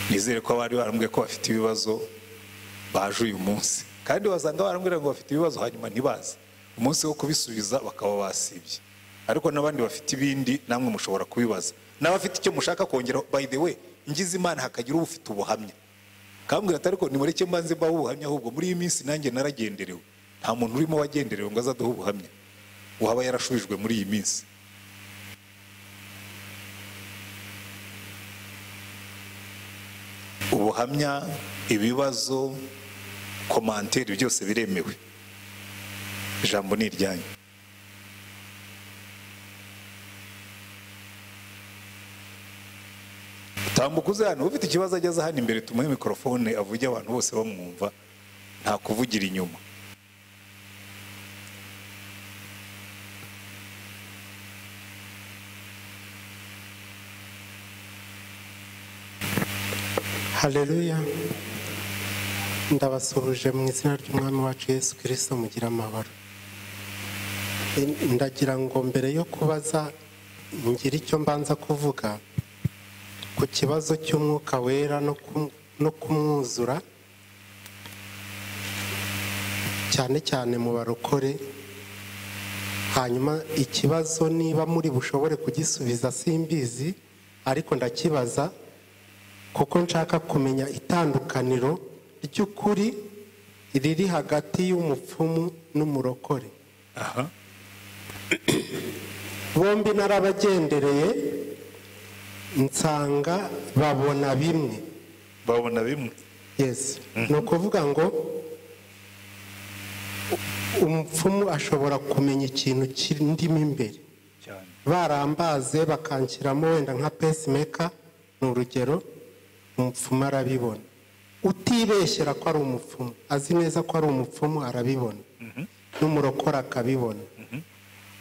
nizere ko abari barambwiye ko bafite ibibazo baje uyu munsi kandi wasanga barambwira ngo bafite ibibazo hanyuma ntibaze umunsi wo kubisubiza bakaba basibye ariko n'abandi bafite ibindi namwe mushobora kubibaza n'abafite icyo mushaka kongeraho by the way ngize imana hakagira ufite ubuhamya kambwira ati ariko nimureke mbanze mbaho ubuhamya ahubwo muri iyi minsi nanjye naragenderewe nta muntu urimo wagenderewe ngo azaduhe ubuhamya ngo aba yarashubijwe muri iyi minsi ubuhamya ibibazo komanteri byose biremewe ijambo ni iryanyu tambuka uze hano ufite ikibazo ageze hano imbere tumuhe mikorofone avuge abantu bose bamwumva nta kuvugira inyuma Haleluya ndabasuhuje mu izina ry'umwami wacu Yesu kirisito mugira amahoro ndagira ngo mbere yo kubaza ngire icyo mbanza kuvuga ku kibazo cy'umwuka wera no ku- no kumwuzura cyane cyane mu barokore hanyuma ikibazo niba muri bushobore kugisubiza simbizi ariko ndakibaza kuko nshaka kumenya itandukaniro ry'ukuri riri hagati y'umupfumu n'umurokore aha bombi narabagendereye nsanga babona bimwe babona bimwe yes ni ukuvuga ngo u- umupfumu ashobora kumenya ikintu kindimo imbere cyane barambaze bakanshyiramo wenda nka pesimeka ni urugero umupfumu arabibona utibeshyera ko ari umupfumu azi neza ko ari umupfumu arabibona n'umurokore akabibona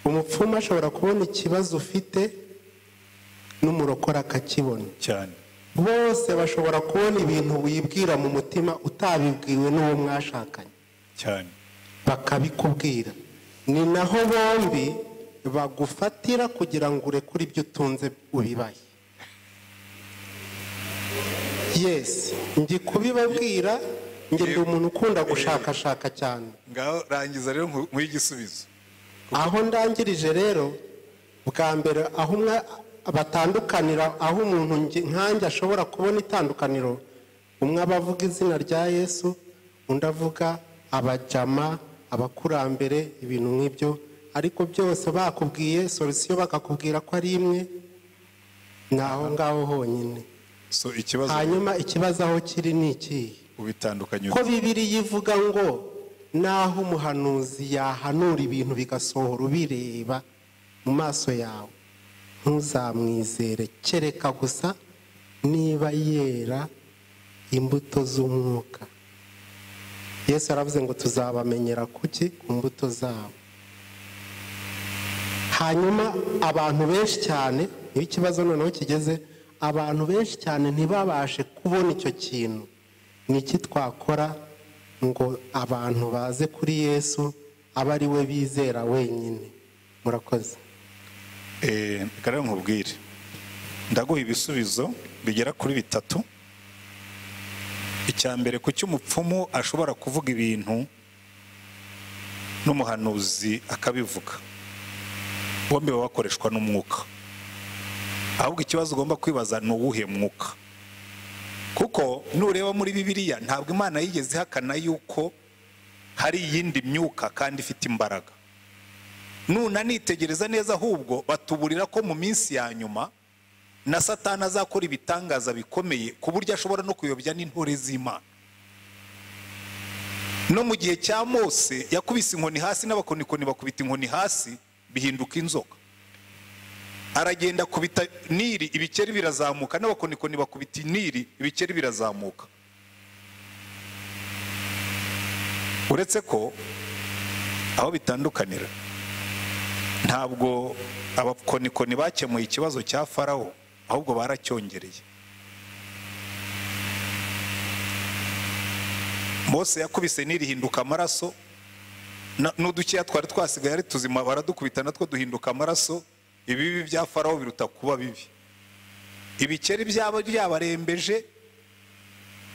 umupfumu ashobora kubona ikibazo ufite n'umurokore akakibona cyane bose bashobora kubona ibintu wibwira mu mutima utabibwiwe n'uwo mwashakanye cyane bakabikubwira ni naho bombi bagufatira kugira ngo urekure ibyo utunze ubibaye yesi ndi kubibabwira njye ndi umuntu ukunda gushakashaka cyane ngaho rangiza rero muri igisubizo aho ndangirije rero bwa mbere aho umwe batandukanira aho umuntu nge- nkanjye ashobora kubona itandukaniro umwe aba avuga izina rya yesu undi avuga abajama abakurambere ibintu nk'ibyo ariko byose bakubwiye solisiyo bakakubwira ko ari imwe ni aho ngaho honyine so ikibazo hanyuma ikibazo aho kiri ni ikihe ubitandukanye ko bibiri ivuga ngo naho umuhanuzi yahanura ibintu bigasohora ubireba mu maso yawe ntuzamwizere kereka gusa niba yera imbuto z'umwuka yesu yaravuze ngo tuzabamenyera kuki ku mbuto zabo hanyuma abantu benshi cyane niba ikibazo noneho kigeze abantu benshi cyane ntibabashe kubona icyo kintu ni iki twakora ngo abantu baze kuri yesu abe ari we bizera wenyine murakoze Eh, reka rero nkubwire ndaguha ibisubizo bigera kuri bitatu icya mbere ku cy'umupfumu ashobora kuvuga ibintu n'umuhanuzi akabivuga bombi baba bakoreshwa n'umwuka ahubwo ikibazo ugomba kwibaza ni uwuhe mwuka kuko nureba muri bibiliya ntabwo imana yigeze ihakana yuko hari iyindi myuka kandi ifite imbaraga nunanitegereza neza ahubwo batuburira ko mu minsi ya nyuma na satani azakora ibitangaza bikomeye ku buryo ashobora no kuyobya n'intore z'imana no mu gihe cya mose yakubise inkoni hasi n'abakonikoni bakubita inkoni hasi bihinduka inzoka aragenda akubita niri ibikeri birazamuka n'abakonikoni bakubita niri ibikeri birazamuka uretse ko aho bitandukanira ntabwo abakonikoni bakemuye ikibazo cya farawo ahubwo baracyongereye mose yakubise n'irihinduka amaraso na- n'udukeya twari twasigaye ari tuzima baradukubita natwo duhinduka amaraso ibibi bya farawo biruta kuba bibi ibikeri byaba byabarembeje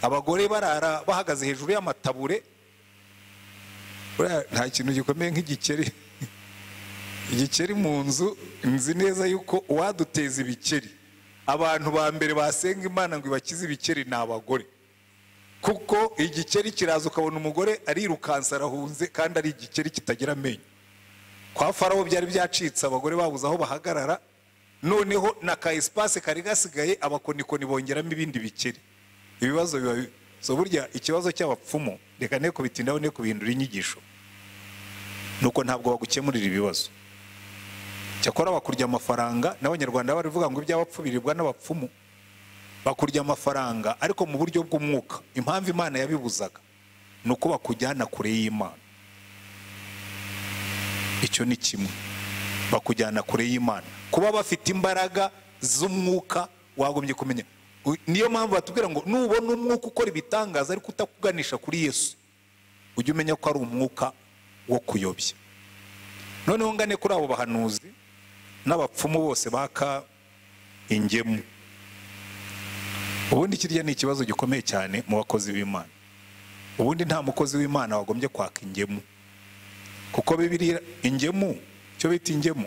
abagore barara bahagaze hejuru y'amatabure Buriya nta kintu gikomeye nk'igikeri igikeri mu nzu nzi neza yuko uwaduteza ibikeri abantu ba mbere basenga imana ngo ibakize ibikeri ni abagore kuko igikeri kiraza ukabona umugore arirukansa arahunze kandi ari igikeri kitagira amenyo kwa farawo byari byacitse abagore babuze aho bahagarara noneho na ka esipase kari gasigaye abakonikoni bongeramo ibindi bikeri ibibazo biba bi- so burya ikibazo cy'abapfumu reka ne kubitindaho ne kubihindura inyigisho nuko ntabwo bagukemurira ibibazo cyakora bakurya amafaranga n'abanyarwanda baravuga ngo iby'abapfu biribwa n'abapfumu bakurya amafaranga ariko mu buryo bw'umwuka impamvu imana yabibuzaga ni uko bakujyana kure y'imana icyo ni kimwe bakujyana kure y'imana kuba bafite imbaraga z'umwuka wagombye kumenya U- niyo mpamvu batubwira ngo nubona umwuka ukora ibitangaza ariko utakuganisha kuri yesu ujye umenya ko ari umwuka wo kuyobya noneho ngane kuri abo bahanuzi n'abapfumu bose baka ingemu ubundi kirya ni ikibazo gikomeye cyane mu bakozi b'imana ubundi nta mukozi w'imana wagombye kwaka ingemu kuko bibiriya ingemu cyo bita ingemu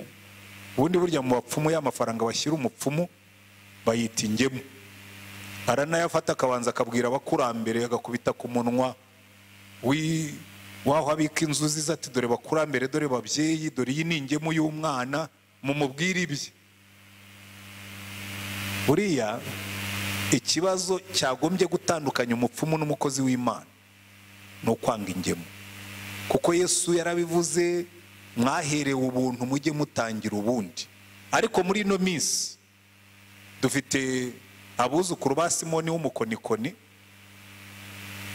ubundi burya mu bapfumu y'amafaranga bashyira umupfumu bayita ingemu aranayafata akabanza akabwira abakurambere agakubita ku munwa wi waho abika inzuzi ze ati dore bakurambere dore babyeyi dore iyi ni ingemu y'umwana mumubwire ibye buriya ikibazo cyagombye gutandukanya umupfumu n'umukozi w'imana ni ukwanga ingemu kuko yesu yarabivuze mwaherewe ubuntu mujye mutangira ubundi ariko muri ino minsi dufite abuzukuru ba simoni w'umukonikoni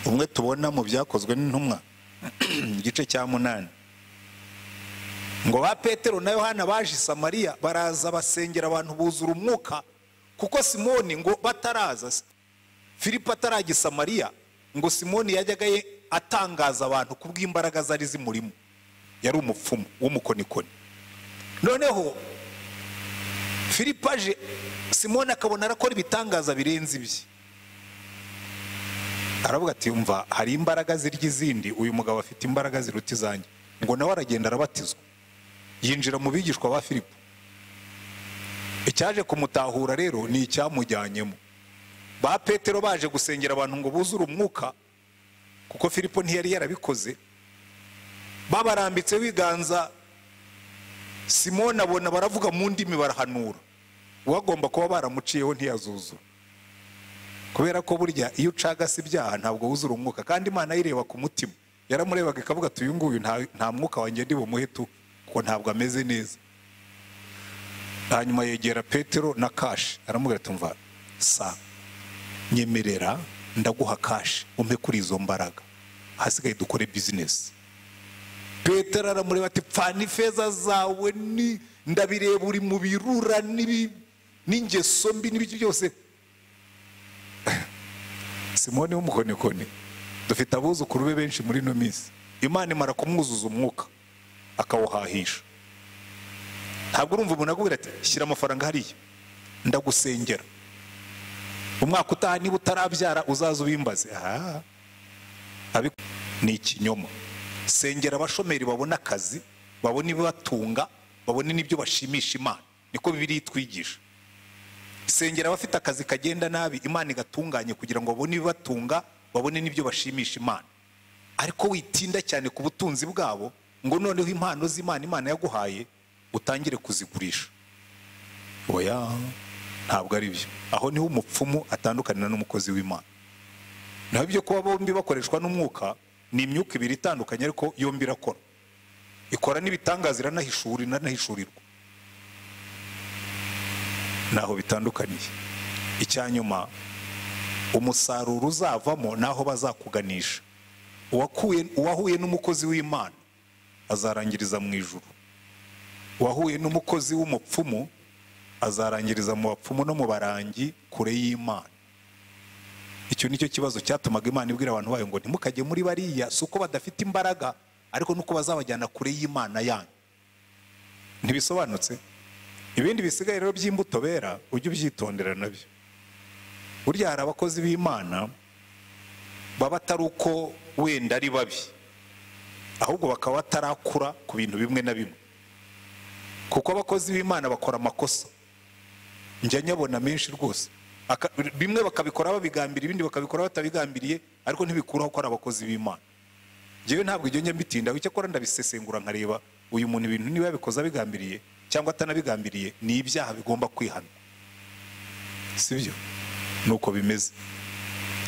umwe tubona mu byakozwe n'intumwa igice cya munani ngo ba petero na yohana baje i samariya baraza basengera abantu buzura umwuka kuko simoni ngo bataraza filipo atarajya i samariya ngo simoni yajyaga ye atangaza abantu kubw'imbaraga zari zimurimo yari umupfumu w'umukonikoni noneho filipo aje simoni akabona arakora ibitangaza birenze ibye aravuga ati yumva hari imbaraga zirya izindi uyu mugabo afite imbaraga ziruta izanjye ngo nawe aragenda arabatizwa yinjira mu bigishwa ba filipo icyaje kumutahura rero ni icyamujyanyemo ba petero baje gusengera abantu ngo buzure umwuka kuko filipo ntiyari yarabikoze babarambitseho ibiganza simoni abona baravuga mu ndimi barahanura uwagomba kuba baramuciyeho ntiyazuzura kubera ko burya iyo ucagase ibyaha ntabwo wuzura umwuka kandi imana ayireba ku mutima yaramurebaga ikavuga ati uyu nguyu nta- nta mwuka wanjye ndi bumuhe tu kuko ntabwo ameze neza hanyuma yegera petero na kashi aramubwira ati mva sa nyemerera ndaguha kashi umpe kuri izo mbaraga hasigaye dukore bizinesi petero aramureba ati pfana ifeza zawe ni ndabireba uri mu birura n'ibi- n'ingeso mbi n'ibiki byose simoni w'umukonikoni dufite abuzukuru be benshi muri ino minsi imana imara kumwuzuza umwuka akawuhahisha ntabwo urumva umuntu akubwira ati shyira amafaranga hariya ndagusengera umwaka utaha niba utarabyara uzaza ubimbaze aha Abi- ni ikinyoma sengera abashomeri babona akazi babona ibibatunga babone n'ibyo bashimisha imana niko bibiri itwigisha sengera abafite akazi kagenda nabi imana igatunganye kugira ngo babone ibibatunga babone n'ibyo bashimisha imana ariko witinda cyane ku butunzi bwabo ngo noneho impano z'imana imana yaguhaye utangire kuzigurisha oya ntabwo ari byo aho niho umupfumu atandukanira n'umukozi w'imana naho ibyo kuba bombi bakoreshwa n'umwuka ni imyuka ibiri itandukanye ariko yombi irakora ikora n'ibitangaza iranahishura iranahishurirwa ntaho bitandukaniye icya nyuma umusaruro uzavamo n'aho bazakuganisha uwakuye uwahuye n'umukozi w'imana azarangiriza mu ijuru uwahuye n'umukozi w'umupfumu azarangiriza mu bapfumu no mu barangi kure y'imana icyo ni cyo kibazo cyatumaga imana ibwira abantu bayo ngo ntimukajye muri bariya si uko badafite imbaraga ariko nuko bazabajyana kure y'imana yanyu ntibisobanutse ibindi bisigaye rero by'imbuto bera ujye ubyitondera nabyo burya hari abakozi b'imana baba atari uko wenda ari babi ahubwo bakaba batarakura ku bintu bimwe na bimwe kuko abakozi b'imana bakora amakosa njya nyabona menshi rwose Aka- bimwe bakabikora babigambiriye ibindi bakabikora batabigambiriye ariko ntibikuraho ko ari abakozi b'imana njyewe ntabwo ibyo njya mbitindaho icyakora ndabisesengura nkareba uyu muntu ibintu niba yabikoze abigambiriye cyangwa atanabigambiriye ni ibyaha bigomba kwihana sibyo ni uko bimeze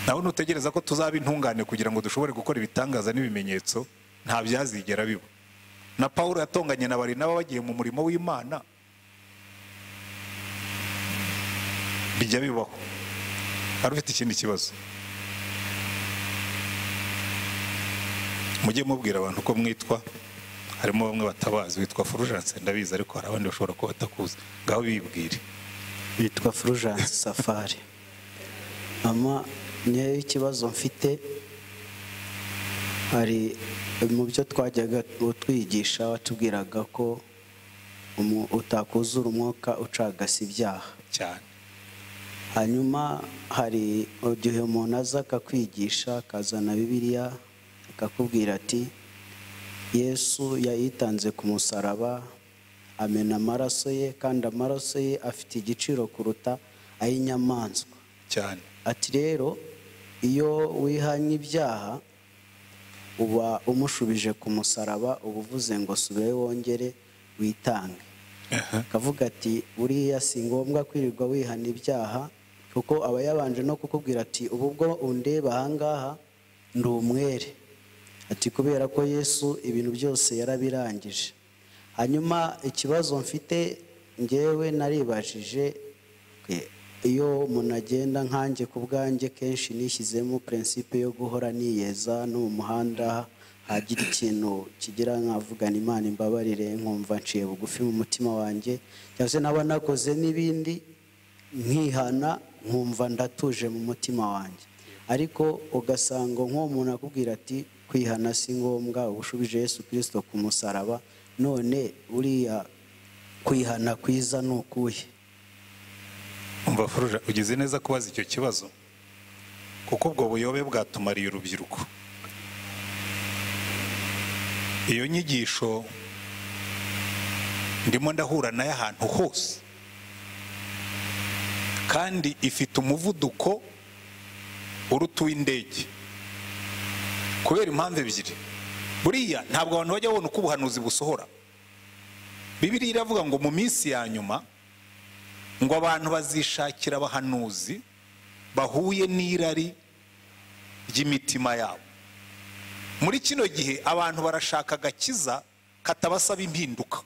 nawe ntutegereza ko tuzaba intungane kugira ngo dushobore gukora ibitangaza n'ibimenyetso nta byazigera biba na paul yatonganye na barinaba bagiye mu murimo w'imana bijya bibaho hari ufite ikindi kibazo mujye mubwira abantu uko mwitwa harimo bamwe batabazi witwa fulgence ndabizi ariko hari abandi bashobora kuba batakuzi ngaho bibwire bitwa Fulgence Safari mama nkeya ikibazo mfite hari mu byo twajyaga utwigisha watubwiraga ko umu- utakuzura umwuka ucagase ibyaha cyane hanyuma hari igihe umuntu aza akakwigisha akazana bibiliya akakubwira ati yesu yayitanze ku musaraba amena amaraso ye kandi amaraso ye afite igiciro kuruta ay'inyamaswa cyane ati rero iyo wihanye ibyaha uba umushubije ku musaraba uba uvuze ngo subire wongere witange akavuga ati buriya si ngombwa kwirirwa wihana ibyaha kuko aba yabanje no kukubwira ati ubu ubwo undeba ahangaha ndi umwere ati kubera ko yesu ibintu byose yarabirangije hanyuma ikibazo mfite ngewe naribajije e, iyo umuntu agenda nkanjye ku bwanjye kenshi nishyizemo prinsipe yo guhora niyeza no mu muhanda hagira ikintu kigira nkavugana imana imbabarire nkumva nciye bugufi mu mutima wanjye cyangwa se naba nakoze n'ibindi nkihana nkumva ndatuje mu mutima wanjye ariko ugasanga nk'uwo muntu akubwira ati kwihana si ngombwa uba ushubije yesu kirisito ku musaraba none buriya kwihana kwiza ni ukuhe umva furuja ugize neza kubaza icyo kibazo kuko ubwo buyobe bwatumariye urubyiruko iyo nyigisho ndimo ndahura nayo ahantu hose kandi ifite umuvuduko uruta uw'indege kubera impamvu ebyiri buriya ntabwo abantu bajya babona uko ubuhanuzi busohora bibiriya iravuga ngo mu minsi ya nyuma ngo abantu bazishakira abahanuzi bahuye n'irari ry'imitima yabo muri kino gihe abantu barashaka agakiza katabasaba impinduka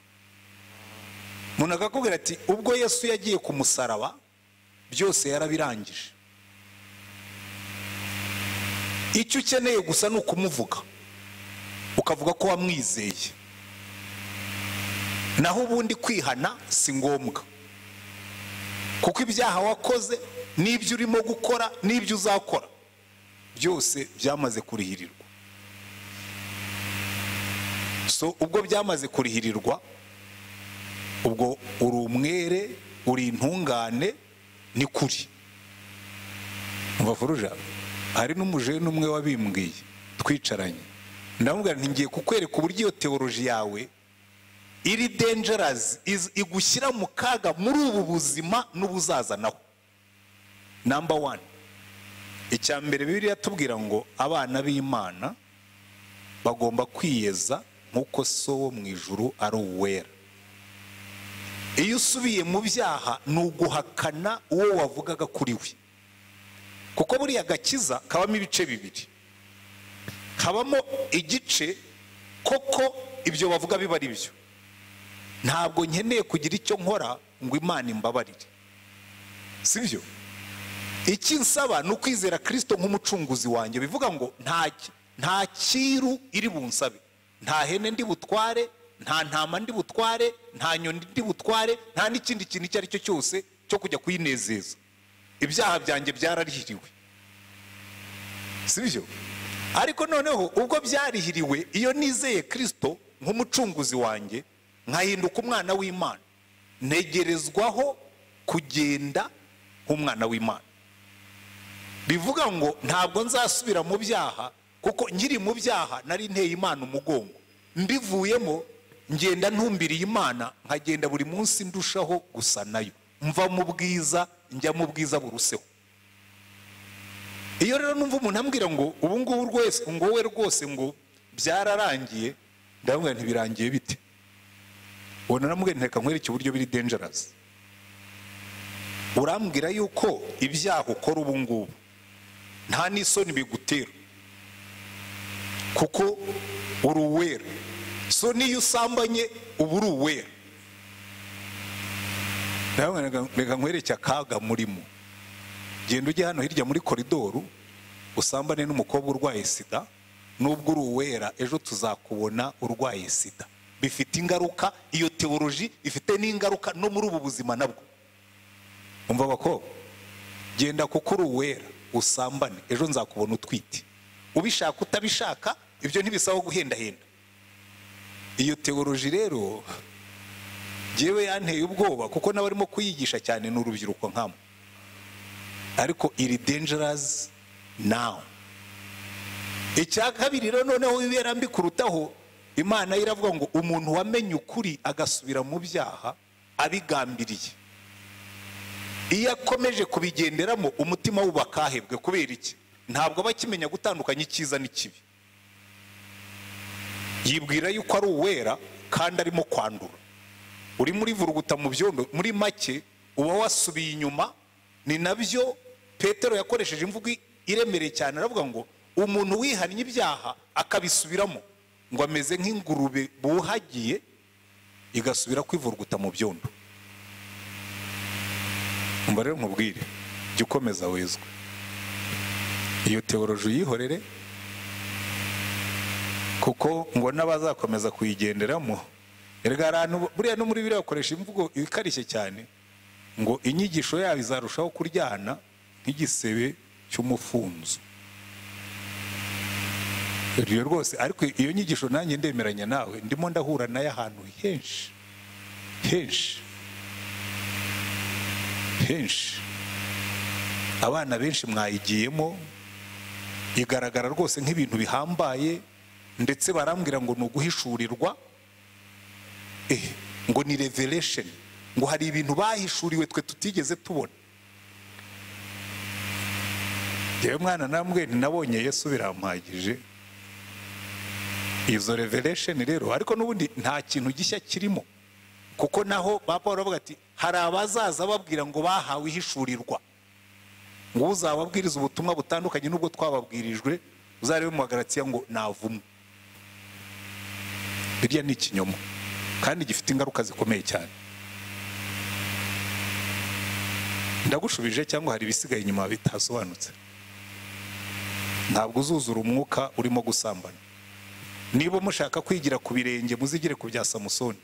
umuntu akakubwira ati ubwo yesu yagiye ku musaraba byose yarabirangije icyo ukeneye gusa ni ukumuvuga ukavuga ko wamwizeye naho ubundi kwihana si ngombwa kuko ibyaha wakoze n'ibyo urimo gukora n'ibyo uzakora byose byamaze kurihirirwa so ubwo byamaze kurihirirwa ubwo uri umwere uri intungane ni kuri mvavuruja hari n'umujeni umwe wabimbwiye twicaranye ndamubwira nti ngiye kukwereka uburyo iyo teoroji yawe iri dangerous is- igushyira mu kaga muri ubu buzima n'ubuzazanaho number one icya mbere bibiliya tubwira ngo abana b'imana bagomba kwiyeza nk'uko so wo mu ijuru ari uwera iyo usubiye mu byaha ni uguhakana uwo wavugaga kuri we kuko buriya agakiza kabamo ibice bibiri kabamo igice koko ibyo bavuga biba ari byo ntabwo nkeneye kugira icyo nkora ngo imana imbabarire sibyo icyo nsaba ni ukwizera kirisito nk'umucunguzi wanjye bivuga ngo nta nta cyiru iri bunsabe nta hene ndi butware nta ntama ndi butware nta nyoni ndi butware nta n'ikindi kintu icyo ari cyo cyose cyo kujya kuyinezeza ibyaha byanjye byararihiriwe sibyo ariko noneho ubwo byarihiriwe iyo nizeye kirisito nk'umucunguzi wanjye nkahinduka umwana w'imana ntegerezwaho kugenda nk'umwana w'imana bivuga ngo ntabwo nzasubira mu byaha kuko nkiri mu byaha nari nteye imana umugongo mbivuyemo ngenda ntumbiriye imana nkagenda buri munsi ndushaho gusa nayo mva mu bwiza njya mu bwiza buruseho iyo rero numva umuntu ambwira ngo ubu ngubu rwose ngo wowe rwose ngo byararangiye ndamubwira ntibirangiye bite ubona namubwira nti reka nkwereke uburyo biri dangerous urambwira yuko ibyaha ukora ubu ngubu nta n'isoni bigutera kuko uri uwera so n'iyo usambanye uba uri uwera ndabona reka nkwereke akaga murimo genda ujye hano hirya muri koridoru usambane n'umukobwa urwaye sida n'ubwo uri uwera ejo tuzakubona urwaye sida bifite ingaruka iyo teoloji ifite n'ingaruka no muri ubu buzima nabwo umva abakobwa genda kuko uri uwera usambane ejo nzakubona utwite ubishaka utabishaka ibyo ntibisaba guhendahenda iyo teoloji rero yewe yanteye ubwoba kuko n'abarimo kuyigisha cyane ni urubyiruko nkamo ariko iri dangerous now icya kabiri rero noneho wibera mbi kurutaho imana yo iravuga ngo umuntu wamenye ukuri agasubira mu byaha abigambiriye iyo akomeje kubigenderamo umutima we ubakahebwe kubera iki ntabwo aba akimenya gutandukanya icyiza n'ikibi yibwira yuko ari uwera kandi arimo kwandura uri muri vuruguta mu byondo muri make uba wasubiye inyuma ni nabyo petero yakoresheje imvugo iremereye cyane aravuga ngo umuntu wihannye ibyaha akabisubiramo ngo ameze nk'ingurube buhagiye igasubira kwivurguta mu byondo mba rero nkubwire jya ukomeza wezwe iyo teoroje uyihorere kuko ngo n'abazakomeza kuyigenderamo buriya no muri biriya bakoresha imvugo ikarishye cyane ngo inyigisho yabo izarushaho kuryana nk'igisebe cy'umufunzo ibyo rwose ariko iyo nyigisho nanjye ndemeranya nawe ndimo ndahura nayo ahantu henshi henshi henshi abana benshi mwayigiyemo igaragara rwose nk'ibintu bihambaye ndetse barambwira ngo ni uguhishurirwa ngo ni revelation ngo hari ibintu bahishuriwe twe tutigeze tubona yewe mwana namwe nabonye yesu birampagije izo revelation rero ariko n'ubundi nta kintu gishya kirimo kuko naho ba paul aravuga ati hari abazaza babwira ngo bahawe ihishurirwa ngo uzababwiriza ubutumwa butandukanye n'ubwo twababwirijwe uzarebe mu bagaratiya ngo navumwe birya ni ikinyoma kandi gifite ingaruka zikomeye cyane ndagushubije cyangwa hari ibisigaye inyuma bitasobanutse ntabwo uzuzura umwuka urimo gusambana niba mushaka kwigira ku birenge muzigire ku bya samusoni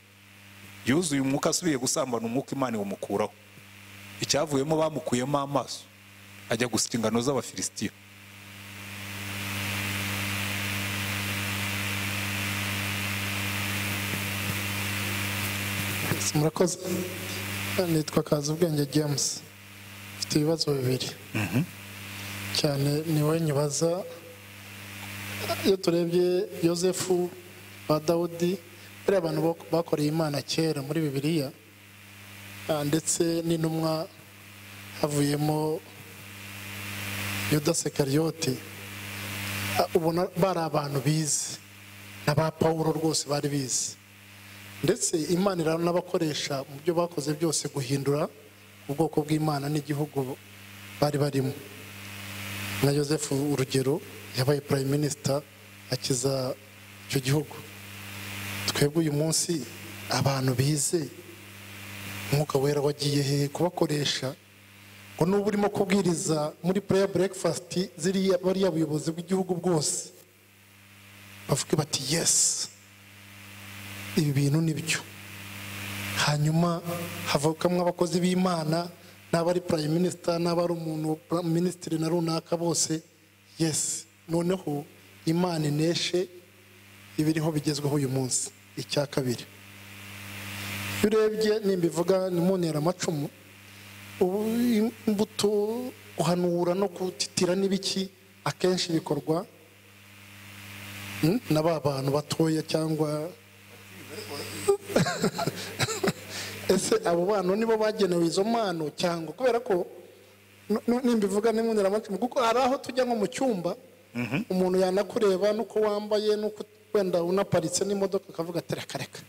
yuzuye umwuka asubiye gusambana umwuka imana iwumukuraho icyavuyemo bamukuyemo amaso ajya gusika ingano z'abafilisitiya murakoze nitwa kazi ubwenge james mfite ibibazo bibiri cyane niwe nyibaza iyo turebye yosefu ba dawudi bariya abantu bakoreye imana kera muri bibiliya ah, ndetse n'intumwa havuyemo yudasekariyote ubona bari abantu bizi na ba pawulo rwose bari bizi ndetse imana iranabakoresha mu byo bakoze byose guhindura ubwoko bw'imana n'igihugu bari barimo na yosefu urugero yabaye prime minister akiza icyo gihugu twebwe uyu munsi abantu bize umwuka wera wagiye he kubakoresha ngo n'ubu urimo kubwiriza muri prayer breakfast ziriya bariya buyobozi bw'igihugu bwose bavuge bati yesi ibi bintu ni byo hanyuma havukamo abakozi b'imana n'aba ari prime minister n'aba ari umuntu minisitiri na runaka bose yesi noneho imana ineshe ibiriho bigezweho uyu munsi icya kabiri iyo urebye nimba ivuga ni mu ntera amacumu ubu imbuto guhanura no gutitira n'ibiki akenshi bikorwa mm, na ba bantu batoya cyangwa ese abo bantu nibo bagenewe izo mpano cyangwa kubera ko n- n- nimbivuga n'imboneramutima kuko hari aho tujya nko mu cyumba umuntu yanakureba n'uko wambaye n'uko wenda unaparitse n'imodoka akavuga ati reka reka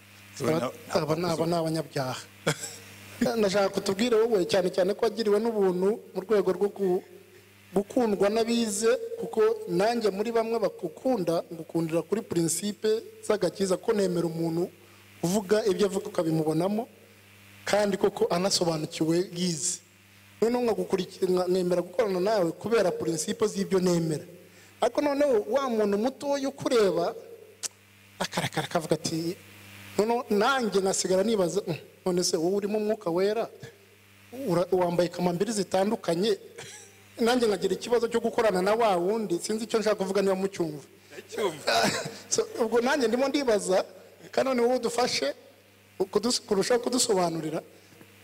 Aba- aba ni aba ni abanyabyaha ndashaka kutubwire wowe cyane cyane ko wagiriwe n'ubuntu mu rwego rwo gu- gukundwa n'abize kuko nanjye muri bamwe bakukunda ngukundira kuri purinsipe z'agakiza ko nemera umuntu uvuga ibyo avuga ukabimubonamo kandi koko anasobanukiwe yize noneho nkagukurikira nka- nemera gukorana nawe kubera purinsipe z'ibyo nemera ariko noneho wa muntu mutoya ukureba akarakara akavuga ati noneho nanjye nasigara nibaza "Mm, none se wowe urimo umwuka wera Ura- wambaye kamambiri zitandukanye nanjye nkagira ikibazo cyo gukorana na wa wundi sinzi icyo nshaka kuvuga niba mucyumva So, ubwo nanjye ndimo ndibaza kandi none wowe udufashe kudus- kurushaho kudusobanurira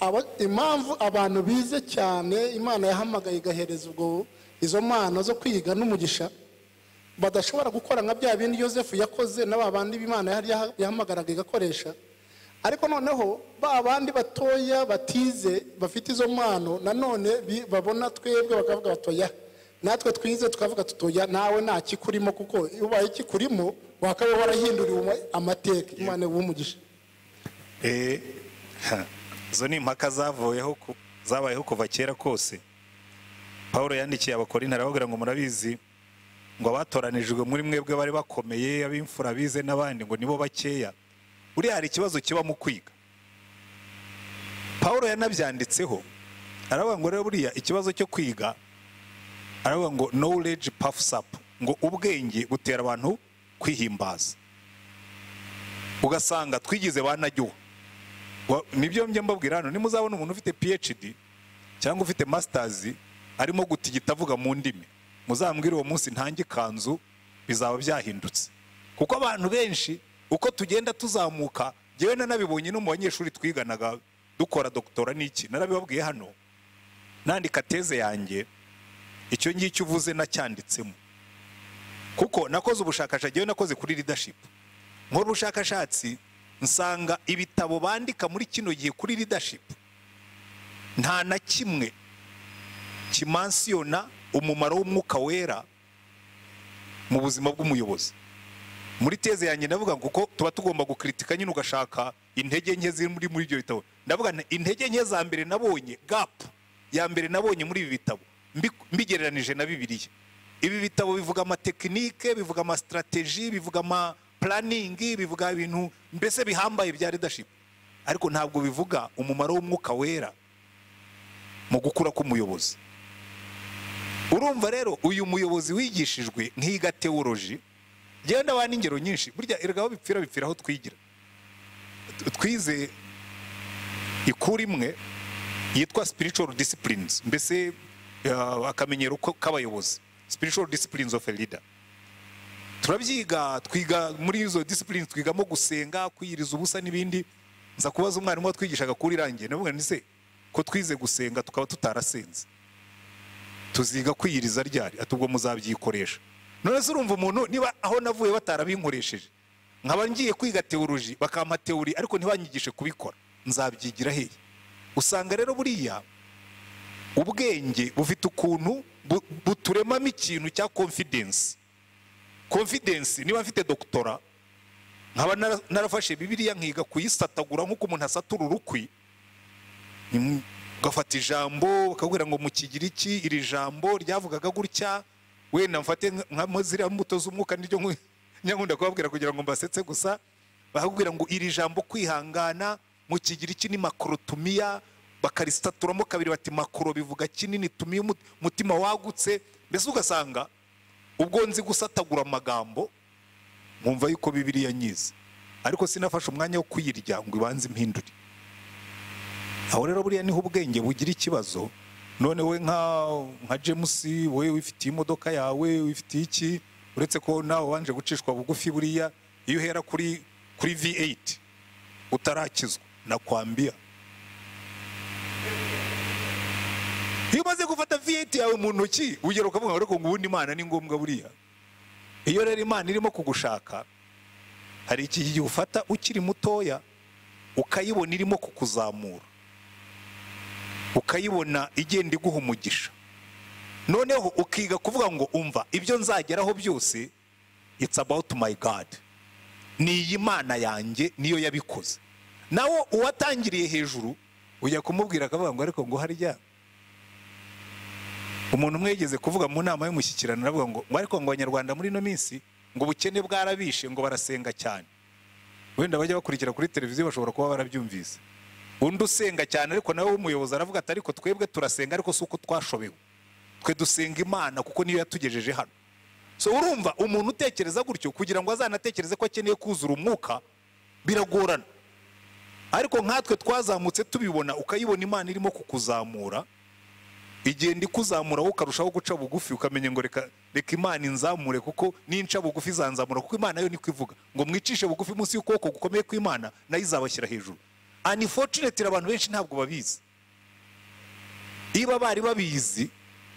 Aba- impamvu abantu bize cyane imana yahamagaye igahereza ubwo izo mpano zo kwiga n'umugisha badashobora gukora nka bya bindi yosefu yakoze na ba bandi b'imana yari yaha- yahamagaraga igakoresha ariko noneho ba bandi batoya batize bafite izo mpano nanone bi- babona twebwe bakavuga batoya natwe twize tukavuga tutoya nawe nta kikurimo kuko iyo ubaye ikikurimo wakaba warahinduriwe uma- amateka imana w'umugisha Eh, ha. izo ni impaka zavuyeho ku- zabayeho kuva kera kose paul yandikiye abakorinto arababwira ngo murabizi ngo abatoranijwe muri mwebwe bari bakomeye ab'imfura bize n'abandi ngo nibo bakeya buriya hari ikibazo kiba mu kwiga paul yanabyanditseho aravuga ngo rero buriya ikibazo cyo kwiga aravuga ngo knowledge puffs up ngo ubwenge butera abantu kwihimbaza ugasanga twigize banajyuha Wa- nibyo njya mbabwira hano nimuzabona umuntu ufite phd cyangwa ufite masters arimo gutigita avuga mu ndimi muzambwire uwo munsi ntange ikanzu bizaba byahindutse kuko abantu benshi uko tugenda tuzamuka ngewe nanabibonye no mu banyeshuri twiganaga dukora doktora n'iki narabibabwiye hano nandika teze yanjye icyo ngicyo uvuze nacyanditsemo kuko nakoze ubushakashatsi ngewe nakoze kuri leadership nkora ubushakashatsi nsanga ibitabo bandika muri kino gihe kuri leadership nta na kimwe kimansiyona umumaro w'umwuka wera mu buzima bw'umuyobozi muri teze yanjye ndavuga ngo kuko tuba tugomba gukritika nyine ugashaka intege nke ziri muri muri ibyo bitabo ndavuga nti, intege nke za mbere nabonye gap ya mbere nabonye muri ibi bitabo mbi- mbigereranije na bibiliya ibi bitabo bivuga amatekinike bivuga amasitrategi bivuga ama puraningi bivuga ibintu mbese bihambaye bya leadership ariko ntabwo bivuga umumaro w'umwuka wera mu gukura k'umuyobozi urumva rero uyu muyobozi wigishijwe nk'iga tewoloji genda wa n'ingero nyinshi burya erega aho bipfira bipfira aho twigira Tu- twize ikuru imwe yitwa spiritual disciplines mbese uh, akamenyero ko- k'abayobozi spiritual disciplines of a leader turabyiga twiga muri izo discipline twigamo gusenga kwiyiriza ubusa n'ibindi nza kubaza umwarimu watwigishaga kuri irangiye ndavuga nti se ko twize gusenga tukaba tutarasenze tuziga kwiyiriza ryari ati ubwo muzabyikoresha none se urumva umuntu niba aho navuye batarabinkoresheje nkaba ngiye kwiga teoloji bakampa teori ariko ntibanyigishe kubikora nzabyigira hehe usanga rero buriya ubwenge bufite ukuntu bu- buturemamo ikintu cya confidence confidence niba mfite doktora nkaba nara- narafashe bibiliya nkiga kuyisatagura nk'uko umuntu asatura urukwi Mm, ugafata ijambo bakakubwira ngo mu kigiriki iri jambo ryavugaga gutya wenda mfate nka- nka ziriya mbuto z'umwuka niryo nku- nyakunda kubabwira kugira ngo mbasetse gusa bakakubwira ngo iri jambo kwihangana mu kigiriki ni makorotumiya bakarisaturamo kabiri bati makoro bivuga kinini tumiye umut- umutima wagutse mbese ugasanga ubwo nzi gusatagura amagambo nkumva yuko bibiriya nyize ariko sinafashe umwanya wo kuyirya ngo ibanze impindure aho rero buriya niho ubwenge bugira ikibazo none we nka nka james wowe wifitiye imodoka yawe wifitiye iki uretse ko nawe wanje gucishwa bugufi buriya iyo uhera kuri kuri v8 utarakizwa nakwambia iyo umaze gufata viyeti yawe mu ntoki ugera ukavuga ngo ariko ngo ubundi imana ni ngombwa buriya iyo rero imana irimo kugushaka hari igihe ufata ukiri mutoya ukayibona irimo kukuzamura ukayibona igenda iguha umugisha noneho ukiga kuvuga ngo umva ibyo nzageraho byose it's about my god ni iyi mana yanjye niyo yabikoze nawe uwatangiriye hejuru ujya kumubwira akavuga ngo ariko ngo harya umuntu umwe yigeze kuvuga mu nama y'umushyikirano aravuga ngo ngo ariko ngo abanyarwanda muri ino minsi ngo ubukene bwarabishe ngo barasenga cyane wenda bajya bakurikira kuri televiziyo bashobora kuba barabyumvise undi usenga cyane ariko nawe w'umuyobozi aravuga ati ariko twebwe turasenga ariko si uko twashobewe twe dusenga imana kuko niyo yatugejeje hano so urumva umuntu utekereza gutyo kugira ngo azanatekereze ko akeneye kuzura umwuka biragorana ariko nkatwe twazamutse tubibona ukayibona imana irimo kukuzamura igenda ikuzamura wowe ukarushaho guca bugufi ukamenya ngo reka reka imana inzamure kuko n'inca bugufi izanzamura kuko imana yo niko ivuga ngo mwicishe bugufi munsi y'ukuboko gukomeye kw'imana nayo izabashyira hejuru anifotuneti abantu benshi ntabwo babizi niba bari babizi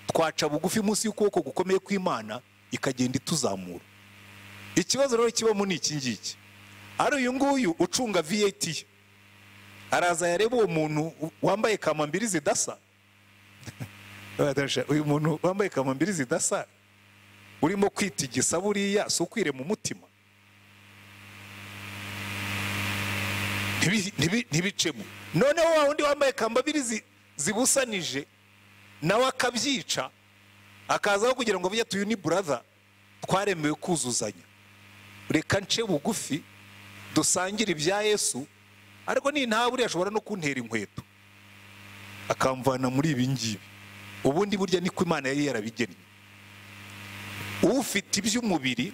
twaca bugufi munsi y'ukuboko gukomeye kw'imana ikagenda ituzamura ikibazo rero kibamo ni iki ngiki ari uyu nguyu ucunga viyeti ye araza yareba uwo muntu wambaye kamambiri zidasa uyu muntu wambaye kamambiri zidasa urimo kwitigisa buriya si ukwire mu mutima Ntibi- ntibi- ntibicemo noneho wa wundi wambaye kamambiri zi- zibusanije nawe akabyica akazaho kugira ngo bujye tuyu ni buraza twaremewe kuzuzanya reka nce bugufi dusangire ibya yesu ariko nintaburiya ashobora no kuntera inkweto akamvana muri ibi ngibi ubundi burya niko imana yari yarabigennye ufite iby'umubiri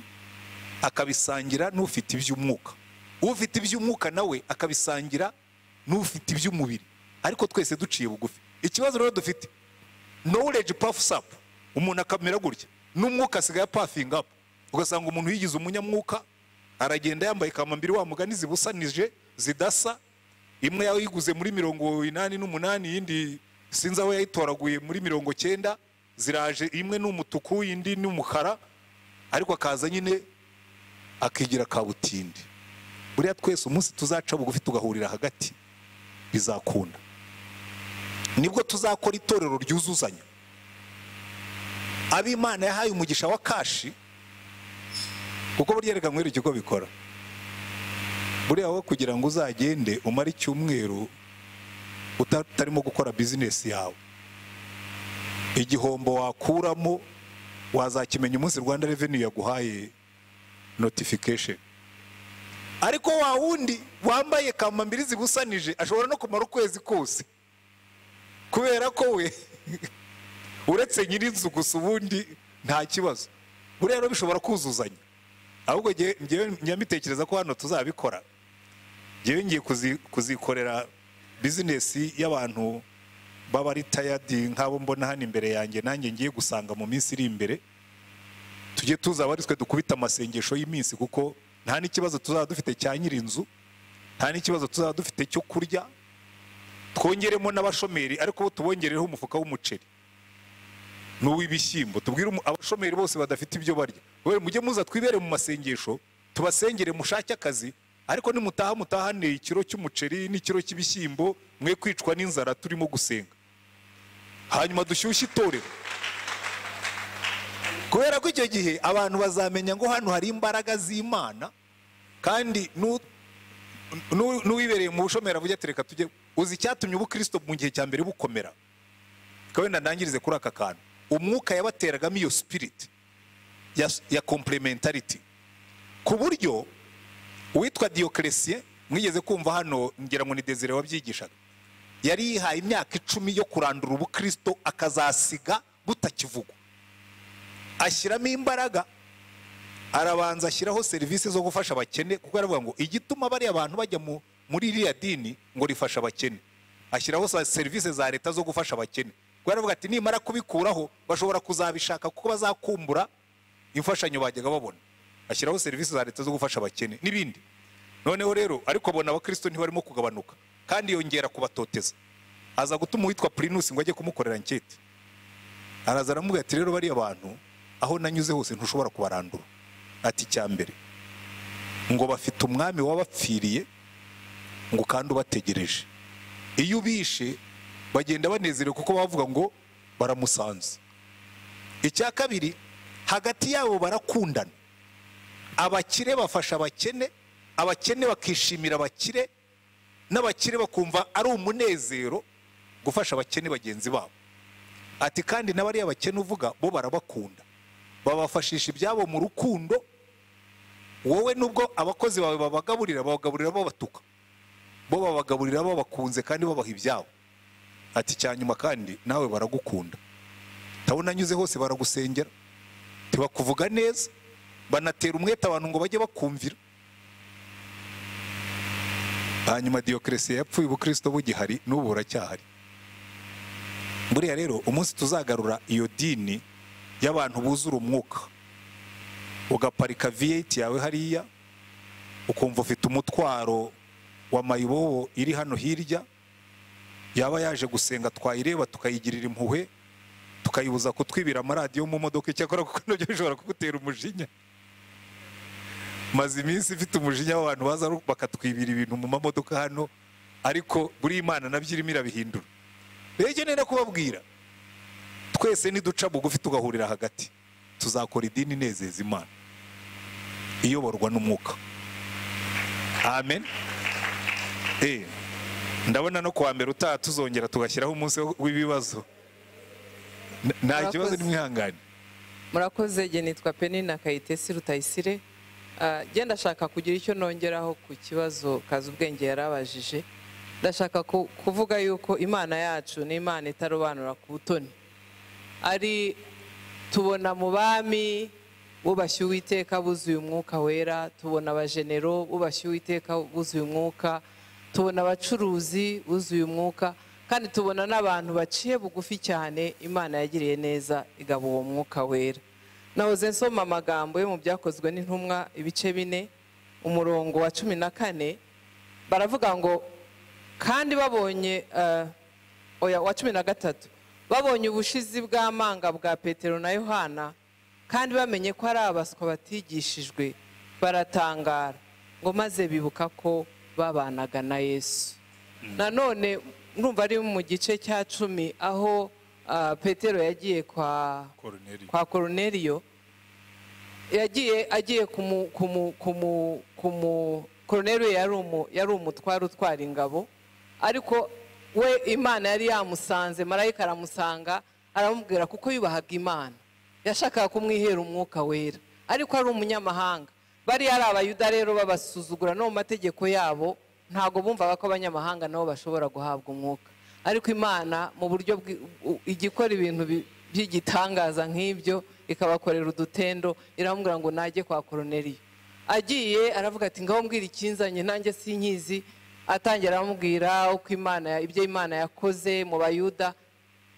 akabisangira n'ufite iby'umwuka ufite iby'umwuka nawe akabisangira n'ufite iby'umubiri ariko twese duciye bugufi ikibazo rero dufite knowledge puffs up umuntu akamera gutya n'umwuka asigaye apafinga up ugasanga umuntu yigize umunyamwuka aragenda yambaye kamambiri wa mugani zibusanije zidasa imwe yayiguze muri mirongo inani n'umunani iyindi sinzi aho yayitoraguye muri mirongo cyenda ziraje imwe ni umutuku indi ni umukara ariko akaza nyine akigira kabutindi buriya twese umunsi tuzaca bugufi tugahurira hagati bizakunda nibwo tuzakora itorero ryuzuzanya abimana yahaye umugisha wa kashi kuko burya reka nkwereke uko bikora buriya wowe kugira ngo uzagende umare icyumweru uta- utarimo gukora bizinesi yawe igihombo wakuramo wazakimenya umunsi rwanda reveni yaguhaye notification ariko wa wundi wambaye kamambiri zibusanije ashobora no kumara ukwezi kose kubera ko we uretse nyirinzu gusa ubundi nta kibazo buriya rero bishobora kuzuzanya ahubwo njye- njyewe nyamitekereza ko hano tuzabikora njyewe ngiye kuzi- kuzikorera bizinesi y'abantu baba ari tayadi nk'abo mbona hano imbere yanjye nanjye ngiye gusanga mu minsi iri imbere tujye tuza abari twe dukubita amasengesho y'iminsi kuko nta n'ikibazo tuzaba dufite cya nyirinzu nta n'ikibazo tuzaba dufite cyo kurya twongeremo n'abashomeri ariko bo tubongereho umufuka w'umuceri n'uw'ibishyimbo tubwire umu- abashomeri bose badafite ibyo barya we mujye muza twibere mu masengesho tubasengere mushake akazi ariko nimutaha mutahane ikiro cy'umuceri n'ikiro cy'ibishyimbo mwe kwicwa n'inzara turimo gusenga hanyuma dushyushye itorero kubera ko icyo gihe abantu bazamenya ngo hano hari imbaraga z'imana kandi nu- nu- n'uwibereye mu bushomeri avuga ati reka tujye uzi icyatumye ubukristo mu gihe cya mbere bukomera reka wenda ndangirize kuri aka kantu umwuka yabateragamo iyo sipiriti ya, ya komplementariti ku buryo uwitwa diyokeresiye mwigeze kumva hano ngira ngo ni desire wabyigishaga yari yihaye imyaka icumi yo kurandura ubukristo akazasiga butakivugwa ashyiramo imbaraga arabanza ashyiraho serivisi zo gufasha abakene kuko aravuga ngo igituma bariya abantu bajya mu- muri iriya dini ngo rifasha abakene ashyiraho sa- serivisi za leta zo gufasha abakene kuko aravuga ati nimara kubikuraho bashobora kuzabishaka kuko bazakumbura imfashanyo bajyaga babona ashyiraho serivisi za leta zo gufasha abakene n'ibindi noneho rero ariko abona abakristo ntibarimo kugabanuka kandi yongera kubatoteza aza gutuma uwitwa prinusi ngo ajye kumukorera anketi araza aramubwira ati rero bariya bantu aho nanyuze hose ntushobora kubarandura ati icya mbere ngo bafite umwami wabapfiriye ngo kandi ubategereje iyo ubishe bagenda banezerewe kuko bavuga ngo baramusanze icya kabiri hagati yabo barakundana abakire bafasha abakene abakene bakishimira abakire n'abakire bakumva ari umunezero gufasha abakene bagenzi babo ati kandi n'abariya bakene uvuga bo barabakunda babafashisha ibyabo mu rukundo wowe nubwo abakozi bawe babagaburira babagaburira babatuka bo babagaburira babakunze kandi babaha ibyabo ati icya nyuma kandi nawe baragukunda ndabona anyuze hose baragusengera ntibakuvuga neza banatera umwete abantu ngo bajye bakumvira hanyuma diyokeresiye yapfuye ubukristo bugihari n'ubu buracyahari buriya rero umunsi tuzagarura iyo dini y'abantu buzura umwuka ugaparika viyeti yawe hariya ukumva ufite umutwaro wa mayibobo iri hano hirya yaba yaje gusenga twayireba tukayigirira impuhwe tukayibuza kutwibira amaradiyo mu modoka icyakora kuko nabyo bishobora kugutera umujinya maze iminsi ifite umujinya w'abantu baza bakatwibira ibintu mu mamodoka hano ariko buri imana nabyo irimo irabihindura rero icyo nenda kubabwira twese niduca bugufi tugahurira hagati tuzakora idini inezeza imana iyoborwa n'umwuka amen Eh, ndabona no kuwa mbere utaha tuzongera tugashyiraho umunsi w'ibibazo N- nta kibazo Murakoze. nimwihangane murakoze igihe nitwa penina kayitesi rutayisire Ah, njye ndashaka kugira icyo nongeraho ku kibazo kazi ubwenge yari abajije ndashaka ku- kuvuga yuko imana yacu ni imana itarobanura ku butoni ari tubona mu bami bubashye uwiteka buzuye umwuka wera tubona abajenero bubashye uwiteka buzuye umwuka tubona abacuruzi buzuye umwuka kandi tubona n'abantu baciye bugufi cyane imana yagiriye neza igaba uwo mwuka wera nahoze nsoma amagambo yo mu byakozwe n'intumwa ibice bine umurongo wa cumi na kane baravuga ngo kandi babonye eh, oya wa cumi na gatatu babonye ubushizi bw'amanga bwa petero na yohana kandi bamenye ko ari abaswa batigishijwe baratangara ngo maze bibuka ko babanaga na yesu nanone numva ari mu gice cya cumi aho ah, petero yagiye kwa Koruneliyo. kwa koroneriyo yagiye agiye kumu kumu kumu kumu koroneriyo yari umu yari umutware utwara ingabo ariko we imana yari yamusanze marayika aramusanga aramubwira kuko yubahaga imana yashakaga kumwihera umwuka wera ariko ari umunyamahanga bari ari abayuda rero babasuzugura no mu mategeko yabo ntabwo bumvaga ko abanyamahanga nabo bashobora guhabwa umwuka ariko imana mu buryo bwi- u- igikora ibintu bi- by'igitangaza nk'ibyo ikabakorera udutendo iramubwira ngo najye kwa koroneriyo agiye aravuga ati ngaho mbwira ikinzanye nanjye sinkizi atangira aramubwira uko imana ya- ibyo imana yakoze mu bayuda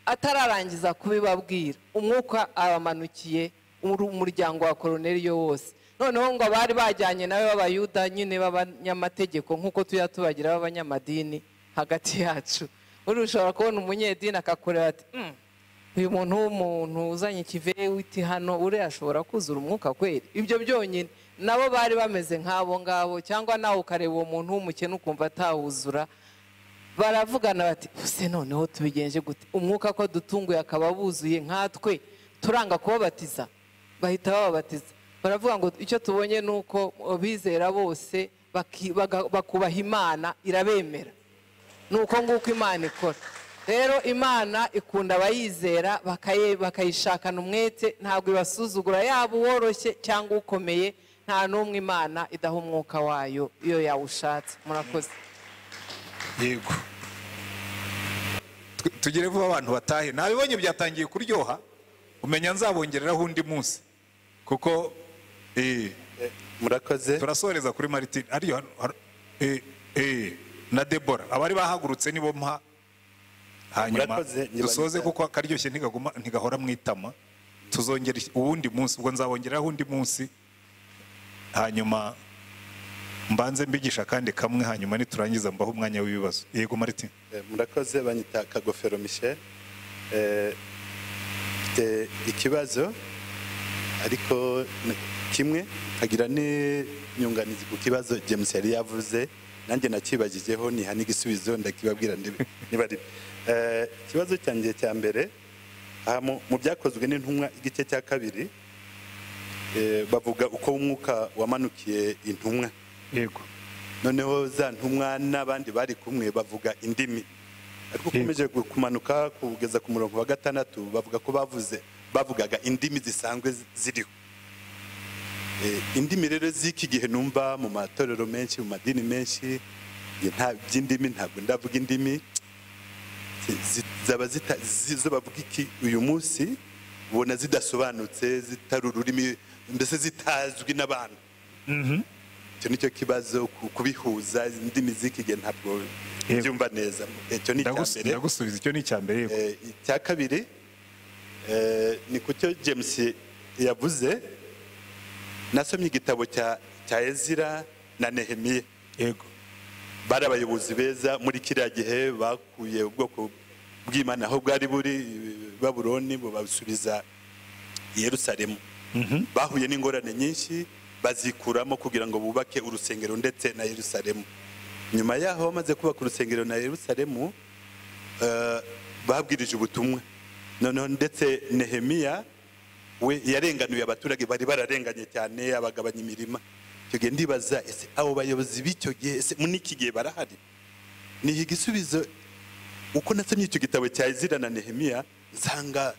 atararangiza kubibabwira umwuka abamanukiye uru- umuryango wa koroneriyo wose noneho ngo abari bajyanye nawe b'abayuda nyine b'abanyamategeko nk'uko tujya tubagira b'abanyamadini hagati yacu buriya ushobora kubona umunyedini akakureba ati "Mm, uyu muntu w'umuntu uzanye ikivewiti hano uriya ashobora kuzura umwuka kweri ibyo byonyine nabo bari bameze nk'abo ngabo cyangwa nawe ukareba uwo muntu w'umukene ukumva atawuzura baravugana bati ese noneho tubigenje gute umwuka ko dutunguye akaba buzuye nkatwe turanga kubabatiza bahita bababatiza baravuga ngo icyo tubonye ni uko abizera bose baki- baga- bakubaha imana irabemera ni uko nguko imana ikora rero imana ikunda abayizera bakaye- bakayishakana umwete ntabwo ibasuzugura yaba uworoshye cyangwa ukomeye nta n'umwe imana idaha umwuka wayo iyo yawushatse murakoze yego Tu- tugere vuba abantu batahe nabibonye byatangiye kuryoha umenya nzabongereraho undi munsi kuko eh, murakoze turasoreza kuri maritin ariyo hano- hano- eh, eh, na debora abari bahagurutse nibo mpa hanyuma Murakoze, nyibanika. dusoze kuko akaryoshye ntigaguma ntigahora mu itama tuzongera uwundi munsi ubwo nzabongeraho undi munsi hanyuma mbanze mbigisha akandi kamwe hanyuma niturangiza mbaho umwanya w'ibibazo yego maritin Eh, murakoze banyita kagofero michel Eh, eh, ikibazo ariko n- kimwe nkagira n'inyunganizi ku kibazo james yari yavuze nanjye nakibagijeho niha n'igisubizo ndakibabwira ndibe- niba ari Eh, ikibazo cyanjye cya mbere aha mu mu byakozwe n'intumwa igice cya kabiri eh, bavuga uko umwuka wamanukiye intumwa yego noneho za ntumwa n'abandi bari kumwe bavuga indimi ariko ukomeje gu- kumanuka kugeza ku murongo wa gatandatu bavuga ko bavuze bavugaga indimi zisanzwe zi- ziriho Eh, indimi rero z'iki gihe numva mu matorero menshi mu madini menshi njye nta by'indimi ntabwo ndavuga indimi zi- zi- zaba zita- zi- zo bavuga iki uyu munsi ubona zidasobanutse zitari ururimi mbese zitazwi n'abantu icyo nicyo kibazo ku- kubihuza indimi z'iki gihe ntabwo Yego. byumva neza icyo ni icya Ndagus- mbere ndagusubiza icyo ni icya mbere yego Eh, icya kabiri eh, ni ku cyo james yavuze nasomye igitabo cya cya ezira na nehemiya yego bari abayobozi beza muri kiriya gihe bakuye ubwoko bw'imana aho bwari buri i babuloni bubasubiza i yerusalemu bahuye n'ingorane nyinshi bazikuramo kugira ngo bubake urusengero ndetse na yerusalemu nyuma yaho bamaze kubaka urusengero na yerusalemu eh, babwirije ubutumwa noneho ndetse nehemiya we yarenganuye abaturage bari bararenganye cyane abagabanya imirima icyo gihe ndibaza ese abo bayobozi b'icyo gihe ese muri iki gihe barahari niha igisubizo uko nasomye icyo gitabo cya ezira na nehemiya nsanga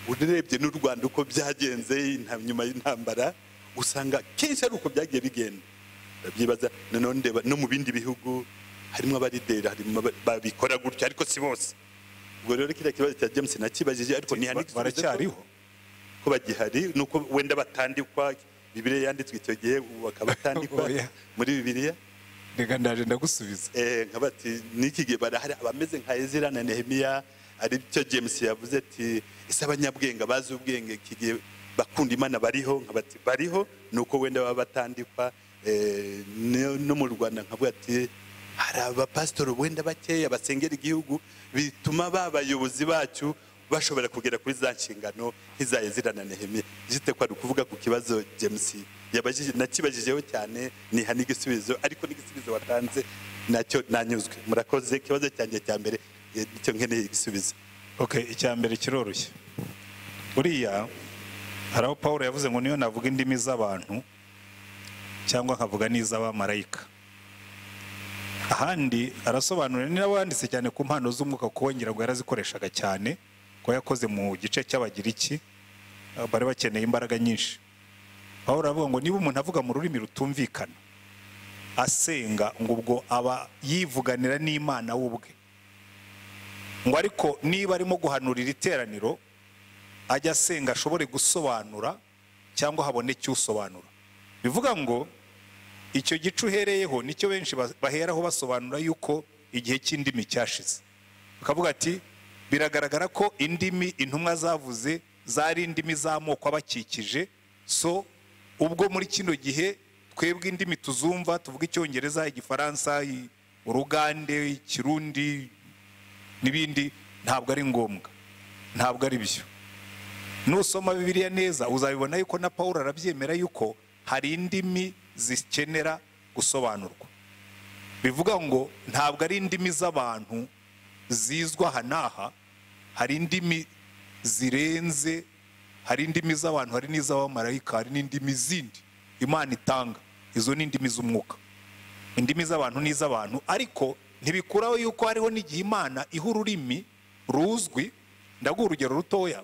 urebye n'u rwanda uko byagenze inta- nyuma y'intambara usanga kenshi ari uko byagiye bigenda ndabyibaza noneho ndeba no mu bindi bihugu harimo abarideri harimo aba- babikora gutyo ariko si bose ubwo rero kiriya kibazo cya james nakibajije ariko niha Ba- n'igisubizo ko- baracyariho ko bagihari nuko wenda batandikwa bibiliya yanditswe icyo gihe ubu bakaba batandikwa Oya. muri bibiliya reka ndaje ndagusubiza Eh, nka bati n'iki gihe barahari abameze nka ezira na nehemiya ari byo james yavuze ati ese abanyabwenge bazi ubwenge iki gihe bakunda imana bariho nka bati bariho nuko wenda baba batandikwa Eh, ne- no mu rwanda nkavuga ati hari abapasitori wenda bakeya basengera igihugu bituma ba bayobozi bacu bashobora kugera kuri za nshingano nk'iza ezira na nehemiya jite kwari ukuvuga ku kibazo james yabajije nakibajijeho cyane niha n'igisubizo ariko n'igisubizo watanze nacyo nanyuzwe murakoze ikibazo cyanjye cya mbere eh, nicyo nkeneye igisubizo okay icya mbere kiroroshye buriya hari aho paul yavuze ngo niyo navuga indimi z'abantu cyangwa nkavuga n'iz'abamarayika ahandi arasobanura ni nawe wanditse cyane ku mpano z'umwuka kuko wongera ngo yarazikoreshaga cyane ko yakoze mu gice cy'abagiriki eh, bari bakeneye imbaraga nyinshi paul aravuga ngo niba umuntu avuga mu rurimi rutumvikana asenga ngo ubwo aba yivuganira n'imana we ubwe ngo ariko niba arimo guhanurira iteraniro ajya asenga ashobore gusobanura cyangwa haboneke usobanura bivuga ngo icyo gice uhereyeho nicyo benshi ba- baheraho basobanura yuko igihe cy'indimi cyashize bakavuga ati biragaragara ko indimi intumwa zavuze zari indimi z'amoko abakikije so ubwo muri kino gihe twebwe indimi tuzumva tuvuga icyongereza igifaransa i- urugande ikirundi n'ibindi ntabwo ari ngombwa ntabwo ari byo nusoma bibiliya neza uzabibona yuko na paul arabyemera yuko hari indimi zikenera gusobanurwa bivuga ngo ntabwo ari indimi z'abantu zizwa aha n'aha hari indimi zirenze hari indimi z'abantu hari n'iz'abamarayika hari n'indimi zindi imana itanga izo ni indimi z'umwuka indimi z'abantu ni iz'abantu ariko ntibikuraho yuko hariho n'igihe imana iha ururimi ruzwi ndaguha urugero rutoya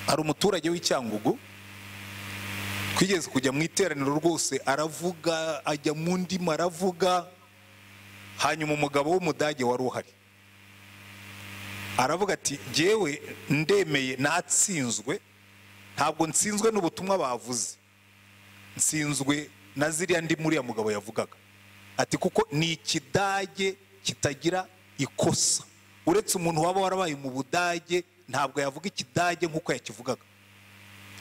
hari umuturage w'icyangugu twigeze kujya mu iteraniro rwose aravuga ajya mu ndimi aravuga hanyuma umugabo w'umudage wari uhari aravuga ati jyewe ndemeye natsinzwe ntabwo nsinzwe n'ubutumwa bavuze nsinzwe na ziriya ndi muriya mugabo yavugaga ati kuko ni ikidage kitagira ikosa uretse umuntu waba warabaye mu budage ntabwo yavuga ikidage nk'uko yakivugaga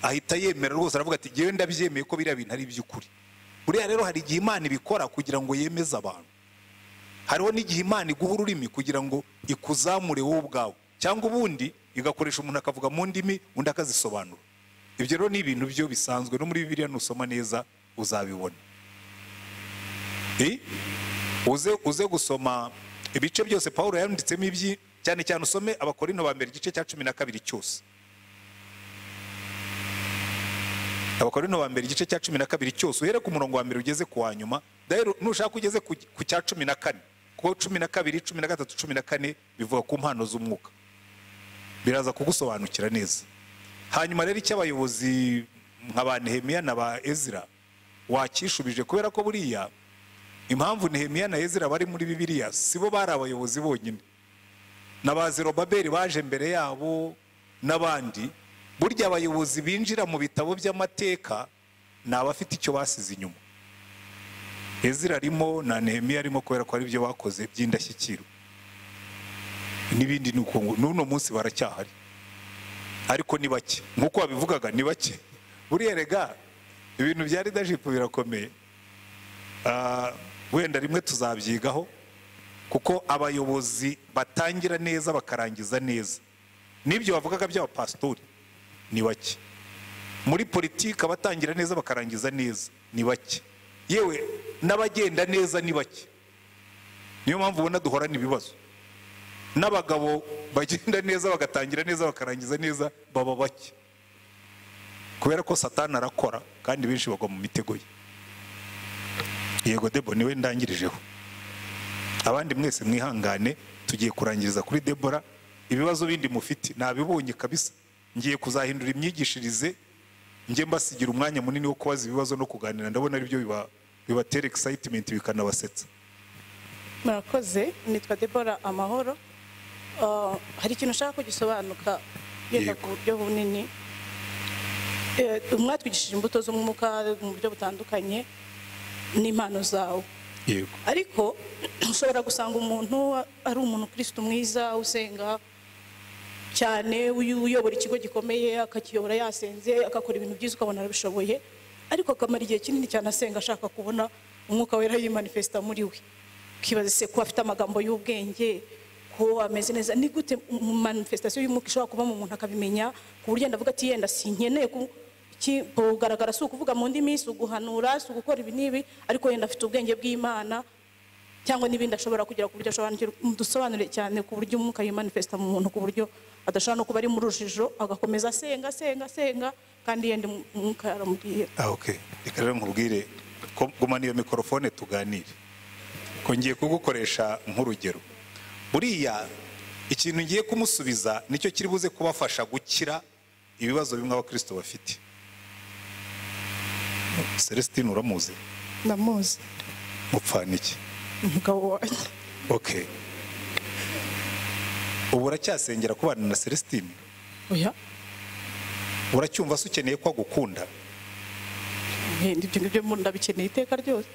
ahita yemera rwose aravuga ati ngewe ndabyemeye ko biriya bintu ari iby'ukuri buriya rero hari igihe imana ibikora kugira ngo yemeze abantu hariho n'igihe imana iguha ururimi kugira ngo ikuzamure wowe ubwawe cyangwa ubundi igakoresha umuntu akavuga mu ndimi undi akazisobanura ibyo rero ni ibintu byo bisanzwe no muri bibiliya nusoma neza uzabibona Eh? uze uze gusoma ibice byose pawulo yanditsemo ibyi cyane cyane usome abakorino ba mbere igice cya cumi na kabiri cyose abakorino ba mbere igice cya cumi na kabiri cyose uhere ku murongo wa mbere ugeze ku wa nyuma rero nushaka ugeze ku ku cya cumi na kane kuko cumi na kabiri cumi na gatatu cumi na kane bivuga ku mpano z'umwuka biraza kugusobanukira neza hanyuma rero icyo abayobozi nka ba nehemiya na ba ezira wakishubije kubera ko buriya impamvu nehemiya na ezira bari muri bibiliya si bo bari abayobozi bonyine na ba zerobaberi baje mbere yabo n'abandi burya abayobozi binjira mu bitabo by'amateka ni abafite icyo basize inyuma ezira arimo na nehemiya arimo kubera ko ari byo bakoze by'indashyikirwa n'ibindi ni uko ngo n'uno munsi baracyahari ariko ni bake nk'uko wabivugaga ni bake buriya rega ibintu bya leadership birakomeye Ah, wenda rimwe tuzabyigaho kuko abayobozi batangira neza bakarangiza neza n'ibyo bavugaga by'abapasitori ni bake muri politiki abatangira neza bakarangiza neza ni bake yewe n'abagenda neza ni bake niyo mpamvu ubona duhorana ibibazo n'abagabo bagenda neza bagatangira neza bakarangiza neza baba bake kubera ko satani arakora kandi benshi bagwa mu mitego ye yego debo niwe ndangirijeho abandi mwese mwihangane tugiye kurangiriza kuri debora ibibazo bindi mufite nabibonye kabisa ngiye kuzahindura imyigishirize njye mbasigira umwanya munini wo kubaza ibibazo no kuganira ndabona aribyo biba- bibatera excitement bikanabasetsa murakoze nitwa debora amahoro Ah, hari ikintu ushaka ko gisobanuka yenda ku Yego. buryo bunini Eh, mwatwigishije imbuto z'umwuka mu buryo butandukanye n'impano zawe yego ariko ushobora gusanga umuntu ari umuntu kirisito mwiza usenga cyane uyu- uyobora ikigo gikomeye akakiyobora yasenze agakora ibintu byiza ukabona arabishoboye ariko akamara igihe kinini cyane asenga ashaka kubona umwuka wera yimanifesita muri we ukibaza se ko afite amagambo y'ubwenge ko ameze neza ni gute mu- manifestation y'umwuka ishobora kuba mu muntu akabimenya ku buryo yenda avuga ati yenda sinkeneye ku- iki- kugaragara si ukuvuga mu ndimi si uguhanura si ugukora ibi n'ibi ariko yenda afite ubwenge bw'imana cyangwa n'ibindi ashobora kugira ku buryo asobanukirwa dusobanure cyane ku buryo umwuka yimanifesta mu muntu ku buryo adashobora no kuba ari mu rujijo agakomeza asenga asenga asenga kandi yenda umwuka yaramubwira ah ok reka rero nkubwire ko gumana iyo mikorofone tuganire ko ngiye kugukoresha nk'urugero buriya ikintu ngiye kumusubiza nicyo kiri buze kubafasha gukira ibibazo bimwe abakirisito bafite celestine uramuzi ndamuzi mupfana iki umugabo wanjye ok ubu uracyasengera kubana na celestine oya uracyumva se ukeneye ko agukunda ibyo ngibyo mu ndabikeneye iteka ryose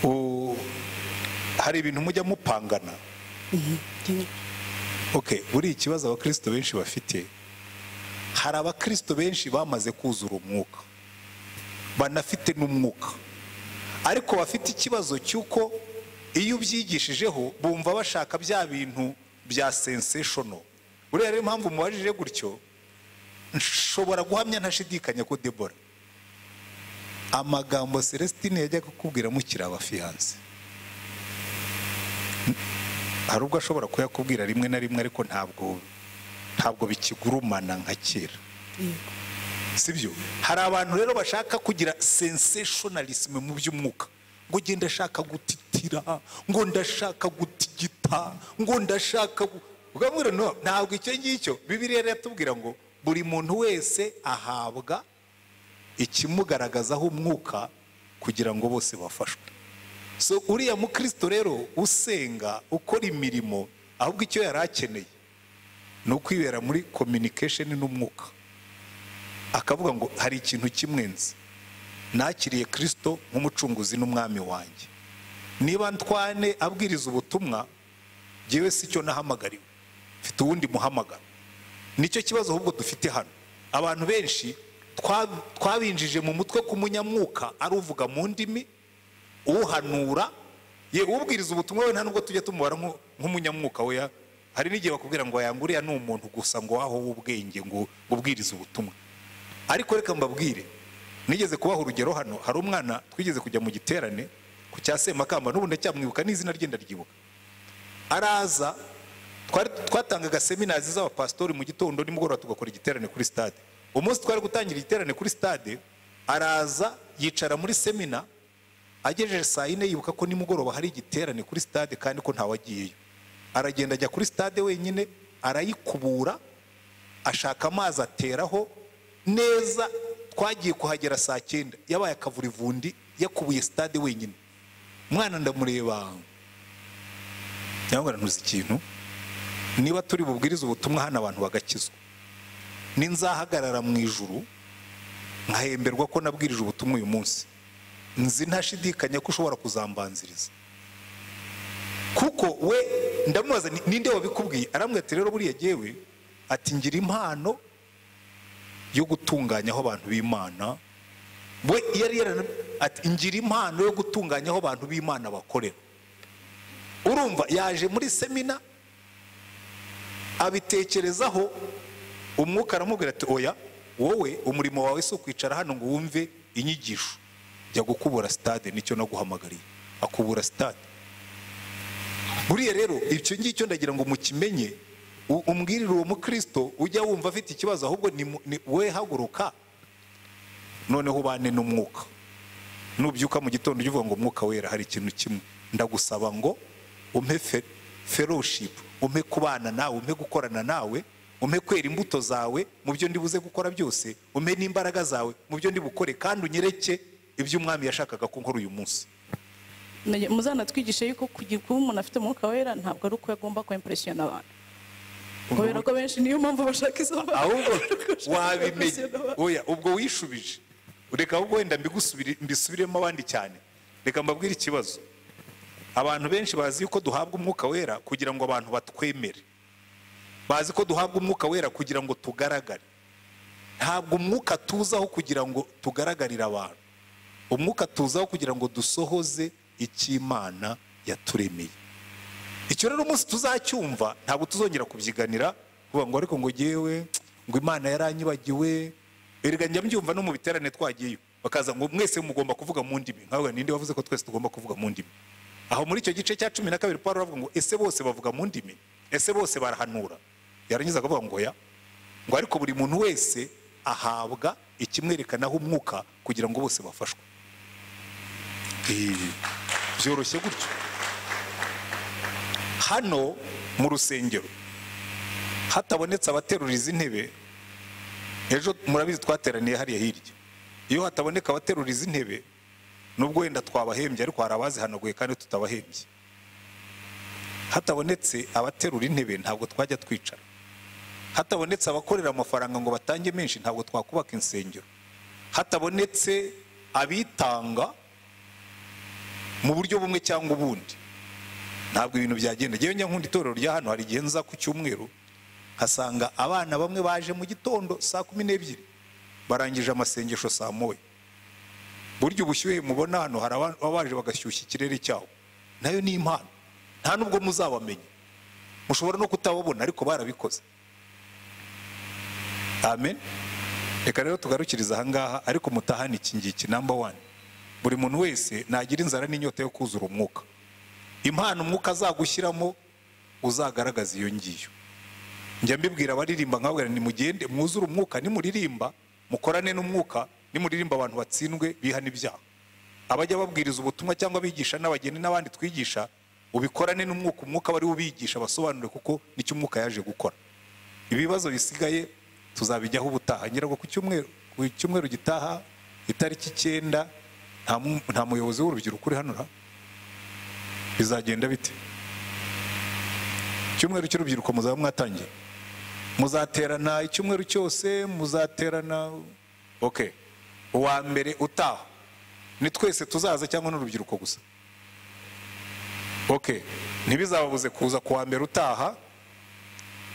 U- hari ibintu mujya mupangana ok buriya ikibazo abakirisito benshi bafite hari abakirisito benshi bamaze kuzura umwuka banafite n'umwuka ariko bafite ikibazo cy'uko iyo ubyigishijeho bumva bashaka bya bintu bya senseshono buriya rero impamvu mubajije gutyo nshobora guhamya ntashidikanya ko debora amagambo celestine yajyaga kukubwira mukiri abafiyanse hari ubwo ashobora kuyakubwira rimwe na rimwe ariko ntabwo ntabwo bikigurumana nka kera sibyo hari abantu rero bashaka kugira sensationalism mu by'umwuka ngo njye ndashaka gutitira ngo ndashaka gutigita ngo ndashaka gu- ukamubwira no ntabwo icyo ngicyo bibiriya rero iratubwira ngo buri muntu wese ahabwa ikimugaragazaho umwuka kugira ngo bose bafashwe so uriya mukristo rero usenga ukora imirimo ahubwo icyo yari akeneye ni ukwibera muri communication n'umwuka akavuga ngo hari ikintu kimwe nzi nakiriye kristo nk'umucunguzi n'umwami wanjye niba ntwane abwiriza ubutumwa ngewe si cyo nahamagariwe mfite uwundi muhamagaro nicyo kibazo ahubwo dufite hano abantu benshi twa- twabinjije mu mutwe ku munyamwuka ari uvuga mu ndimi uhanura ye ubwiriza ubutumwa we nta nubwo tujya tumubara nk'u- nk'umunyamwuka we ya- hari n'igihe bakubwira ngo yanguriya ni umuntu gusa ngo aho w'ubwenge ngo ubwiriza ubutumwa ariko reka mbabwire nigeze kubaha urugero hano hari umwana twigeze kujya mu giterane ku cya semakamba n'ubu ndacyamwibuka n'izina rye ndaryibuka araza twari twatangaga seminazi z'abapasitori mu gitondo nimugoroba tugakora igiterane kuri stade umunsi twari gutangira igiterane kuri stade araza yicara muri semina agejeje saa yine yibuka ko nimugoroba hari igiterane kuri stade kandi ko ntawagiyeyo aragenda ajya kuri stade wenyine arayikubura ashaka amazi ateraho neza twagiye kuhagera saa cyenda yabaye akavurivundi yakubuye stade wenyine umwana ndamureba cyangwa ntuzi ikintu niba turi bubwirize ubutumwa hano abantu bagakizwa ninzahagarara mu ijuru nkahemberwa ko nabwirije ubutumwa uyu munsi nzi ntashidikanya ko ushobora kuzambanziriza kuko we ndamubaza ni- ninde wabikubwiye arambwira ati rero buriya yewe ati ngira impano yo gutunganya aho abantu b'imana we yari yarana ati ngira impano yo gutunganya aho abantu b'imana bakorera urumva yaje muri semina abitekerezaho umwuka aramubwira ati oya wowe umurimo wawe si ukwicara hano ngo wumve inyigisho jya gukubura sitade nicyo naguhamagariye akubura sitade buriya rero icyo ngicyo ndagira ngo mukimenye u- umbwirire uwo mukristo ujya wumva afite ikibazo ahubwo ni mu- ni we haguruka noneho ubane n'umwuka nubyuka mu gitondo ujya uvuga ngo umwuka wera hari ikintu kimwe ndagusaba ngo umpe fe- fellowship umpe kubana nawe umpe gukorana nawe umpe kwera imbuto zawe mu byo ndi buze gukora byose umpe n'imbaraga zawe mu byo ndi bukore kandi unyereke ibyo umwami yashakaga ko nkora uyu munsi Nage- muzanatwigishe yuko kugira kuba umuntu afite umwuka wera ntabwo ari uko yagomba kwempresiyona abantu kubera ko benshi niyo mpamvu bashaka izo mbaraga. ahubwo Bashaka wabimenye kwimpressiona abantu. oya ubwo wishubije reka ahubwo wenda mbigusubire- mbisubiremo abandi cyane reka mbabwire ikibazo abantu benshi bazi yuko duhabwa umwuka wera kugira ngo abantu batwemere bazi ko duhabwa umwuka wera kugira ngo tugaragare ntabwo umwuka tuzaho kugira ngo tugaragarire abantu umwuka tuzaho kugira ngo dusohoze icy'imana yaturemeye icyo rero umunsi tuzacyumva ntabwo tuzongera kubyiganira kuvuga ngo ariko ngo ngewe ngo imana yaranyibagiwe erega njya mbyumva no mu biterane twagiyeyo bakaza ngo mwese mugomba kuvuga mu ndimi nkawe ninde wavuze ko twese tugomba kuvuga mu ndimi aho muri icyo gice cya cumi na kabiri paul aravuga ngo ese bose bavuga mu ndimi ese bose barahanura yarangiza akavuga ngo ya ngo ariko buri muntu wese ahabwa ikimwerekanaho umwuka kugira ngo bose bafashwe Ee, byoroshye gutyo hano mu rusengero hatabonetse abateruriza intebe ejo murabizi twateraniye hariya hirya iyo hataboneka abateruriza intebe nubwo wenda twabahembye ariko hari abazihanaguye kandi tutabahembye hatabonetse abaterura intebe ntabwo twajya twicara hatabonetse abakorera amafaranga ngo batange menshi ntabwo twakubaka insengero hatabonetse abitanga mu buryo bumwe cyangwa ubundi ntabwo ibintu byagenda njyewe njya nkunda itorero rya hano hari igihe nza ku cyumweru nkasanga abana bamwe baje mu gitondo saa kumi n'ebyiri barangije amasengesho saa moya burya ubushyuhe mubona hano hari aba- ababa baje bagashyushya ikirere cyawo nayo ni impano nta nubwo muzabamenya mushobora no kutababona ariko barabikoze amen reka rero tugarukiriza ahangaha ariko mutahane iki ngiki namba wani buri muntu wese nagira inzara n'inyota yo kuzura umwuka impano umwuka azagushyiramo uzagaragaza iyo ngiyo njya mbibwira abaririmba nkababwira nti mugende mwuzure umwuka nimuririmba mukorane n'umwuka nimuririmba abantu batsindwe bihana ibyaha abajya babwiriza ubutumwa cyangwa abigisha n'abageni n'abandi twigisha ubikorane n'umwuka umwuka bari ubigisha basobanure kuko nicyo umwuka yaje gukora ibibazo bisigaye tuzabijyaho ubutaha ngira ngo ku cyumweru ku cyumweru gitaha itariki icyenda nta mu- nta muyobozi w'urubyiruko uri hano ra? bizagenda bite icyumweru cy'urubyiruko muzaba mwatangiye muzaterana icyumweru cyose muzaterana ok uwa mbere utaha ni twese tuzaza cyangwa n'urubyiruko gusa ok ntibizababuze kuza ku wa mbere utaha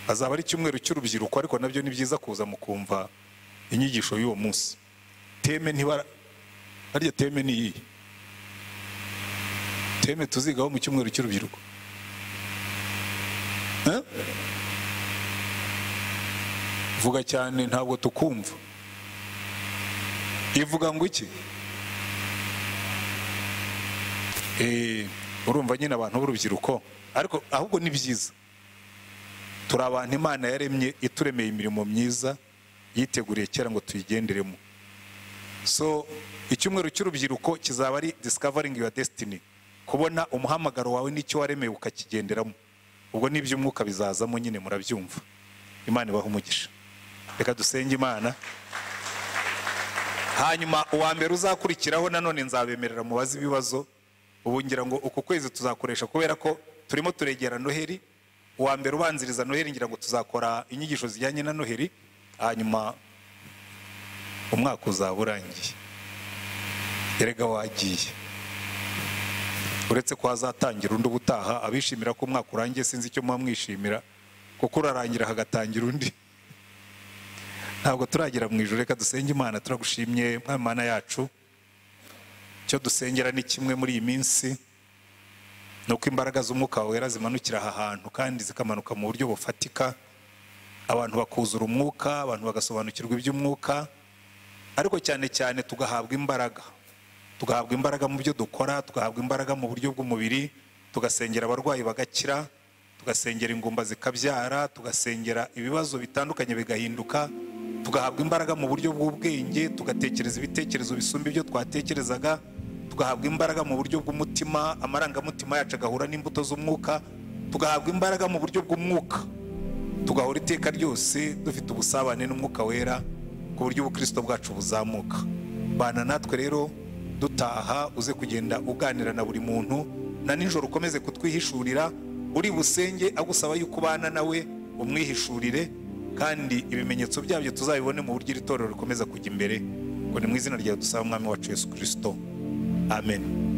azaba ari icyumweru cy'urubyiruko ariko nabyo ni byiza kuza mukumva inyigisho y'uwo munsi teme ntibara harya teme ni iyihe teme tuzigaho mu cyumweru cy'urubyiruko Eh? vuga cyane ntabwo tukumva ivuga ngo iki Eh, urumva nyine abantu b'urubyiruko ariko ahubwo ni byiza turi abantu imana yaremye ituremeye imirimo myiza yiteguriye kera ngo tuyigenderemo so icyumweru cy'urubyiruko kizaba ari discovering your destiny kubona umuhamagaro wawe n'icyo waremewe ukakigenderamo ubwo n'iby'umwuka bizazamo nyine murabyumva imana ibaha umugisha reka dusenge imana hanyuma uwa mbere uzakurikiraho nanone nzabemerera mubaze ibibazo ubu ngira ngo uku kwezi tuzakoresha kubera ko turimo turegera noheri uwa mbere ubanziriza noheri ngira ngo tuzakora inyigisho zijyanye na noheri hanyuma umwaka uzaba urangiye erega wagiye uretse ko hazatangira undi ubutaha abishimira ko umwaka urangiye sinzi icyo muba mwishimira kuko urarangira hagatangira undi ntabwo turagera mu ijoro reka dusenge imana turagushimye mwami mana yacu icyo dusengera ni kimwe muri iyi minsi ni uko imbaraga z'umwuka wawe wera zimanukira aha hantu kandi zikamanuka mu buryo bufatika abantu bakuzura umwuka abantu bagasobanukirwa iby'umwuka ariko cyane cyane tugahabwa imbaraga tugahabwa imbaraga mu byo dukora tugahabwa imbaraga mu buryo bw'umubiri tugasengera abarwayi bagakira tugasengera ingumba zikabyara tugasengera ibibazo bitandukanye bigahinduka tugahabwa imbaraga mu buryo bw'ubwenge tugatekereza ibitekerezo bisumba ibyo twatekerezaga tugahabwa imbaraga mu buryo bw'umutima amarangamutima yacu agahura n'imbuto z'umwuka tugahabwa imbaraga mu buryo bw'umwuka tugahora iteka ryose dufite ubusabane n'umwuka wera ku buryo ubukristo bwacu buzamuka bana natwe rero dutaha uze kugenda uganira na buri muntu na nijoro ukomeze kutwihishurira uri busenge agusaba yuko ubana nawe umwihishurire kandi ibimenyetso byabyo tuzabibone mu buryo iri torero rikomeza kujya imbere ngo ni mu izina ryawe dusaba umwami wacu yesu kirisito amen